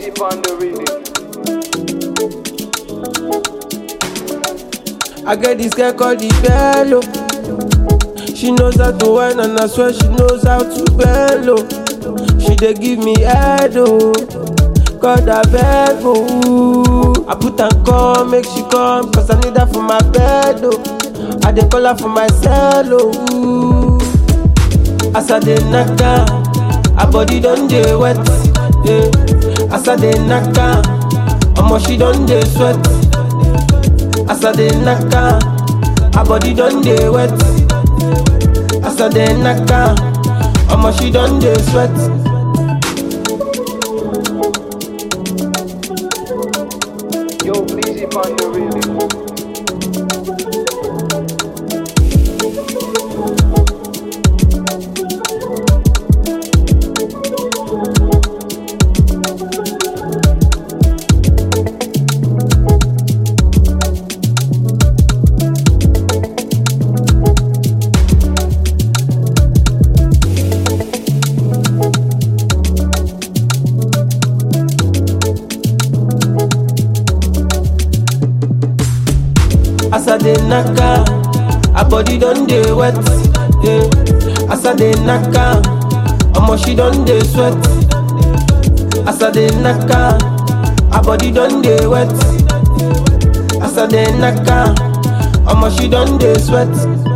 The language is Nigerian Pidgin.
Busy on the rhythm. I get this girl called the bello. She knows how to whine and I swear she knows how to bello. She dey give me head oh, God I beg oh. I put and call, make she come, cause I need her for my bed oh. I dey call her for my cell oh. As I dey knock her, her body don dey wet. Yeah. As I dey knock her, omo she don dey sweat. As I dey knock her, her body don dey wet. As I dey knock her, omo she don dey sweat. Yo, busy on the rhythm. As I dey knock her, her body don dey wet. Yeah. As I dey knock her, omo she don dey sweat. As I dey knock her, her body don dey wet. As I dey knock her, omo she don dey sweat.